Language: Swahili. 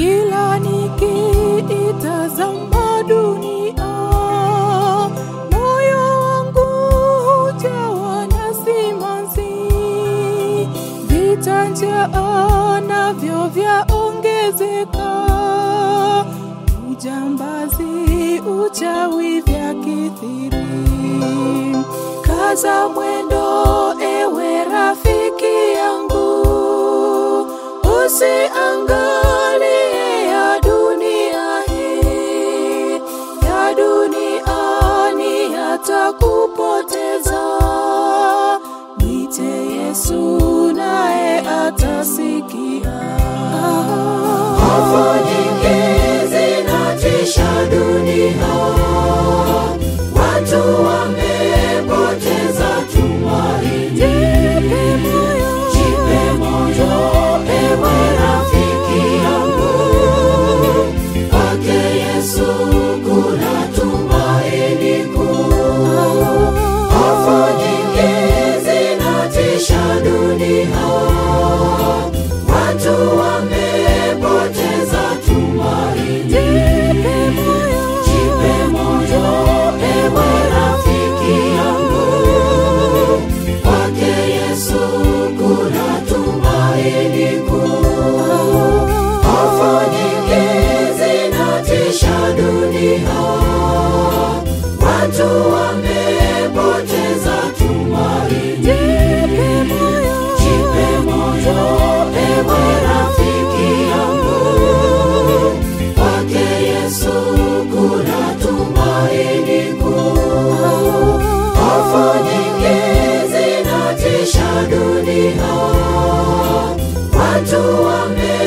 Kila nikiitazama dunia, moyo wangu hujawa na simanzi. Vita, njaa navyo vyaongezeka, ujambazi, uchawi vyakithiri. Kaza mwendo, ewe rafiki yangu, usiangalie ya dunia hii, ya duniani yatakupoteza. Mwite Yesu naye atasikia. Hofu nyingi zinatisha dunia, watu wamepoteza tumaini. Jipe moyo, Jipe moyo, ewe rafiki yangu, kwake Yesu kuna tumaini kuu. Hofu nyingi zinatisha dunia, watu wamepoteza tumaini. jipe moyo, Jipe moyo, ewe rafiki yangu, kwake Yesu kuna tumaini kuu. Hofu nyingi zinatisha dunia, watu wamepoteza tumaini. jipe moyo, Jipe moyo, ewe rafiki yangu, kwake Yesu kuna tumaini kuu. Hofu nyingi zinatisha dunia, watu wame